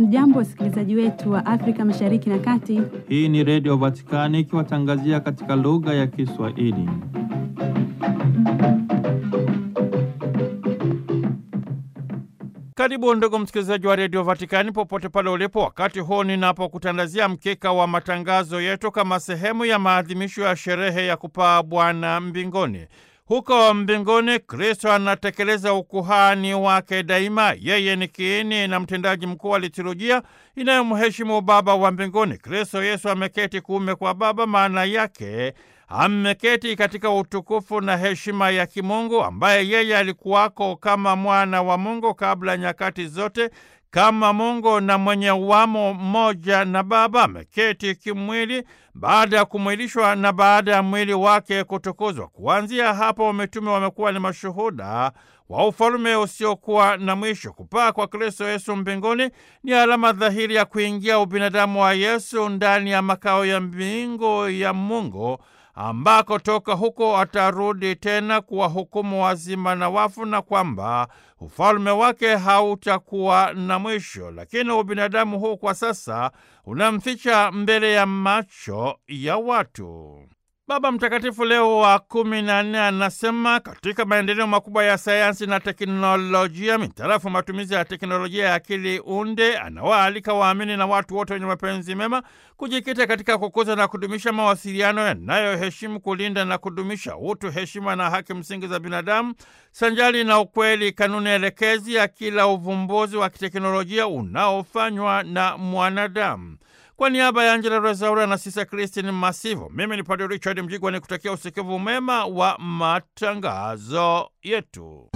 Hamjambo, wasikilizaji wetu wa Afrika Mashariki na Kati. Hii ni Redio Vatikani ikiwatangazia katika lugha ya Kiswahili. Karibu ndugu msikilizaji wa Redio Vatikani popote pale ulipo, wakati huu ninapokutandazia mkeka wa matangazo yetu kama sehemu ya maadhimisho ya sherehe ya kupaa Bwana mbinguni. Huko mbinguni Kristo anatekeleza ukuhani wake daima. Yeye ni kiini na mtendaji mkuu wa liturujia inayomheshimu Baba wa mbinguni. Kristo Yesu ameketi kuume kwa Baba, maana yake ameketi katika utukufu na heshima ya kimungu, ambaye yeye alikuwako kama mwana wa Mungu kabla nyakati zote, kama Mungu na mwenye uwamo mmoja na Baba. Ameketi kimwili baada ya kumwilishwa na baada ya mwili wake kutukuzwa. Kuanzia hapo, mitume wamekuwa ni mashuhuda wa ufalume usiokuwa na mwisho. Kupaa kwa Kristo Yesu mbinguni ni alama dhahiri ya kuingia ubinadamu wa Yesu ndani ya makao ya mbingu ya Mungu ambako toka huko atarudi tena kuwahukumu wazima na wafu, na kwamba ufalme wake hautakuwa na mwisho. Lakini ubinadamu huu kwa sasa unamficha mbele ya macho ya watu. Baba Mtakatifu Leo wa kumi na nne anasema katika maendeleo makubwa ya sayansi na teknolojia, mitarafu matumizi ya teknolojia ya akili unde, anawaalika waamini na watu wote wenye mapenzi mema kujikita katika kukuza na kudumisha mawasiliano yanayoheshimu, kulinda na kudumisha utu, heshima na haki msingi za binadamu, sanjali na ukweli, kanuni elekezi ya kila uvumbuzi wa kiteknolojia unaofanywa na mwanadamu. Kwa niaba ya Angela Rezaura na Sisa Kristin Masivo, mimi ni Padre Richard Mjigwa ni kutakia usikivu mema wa matangazo yetu.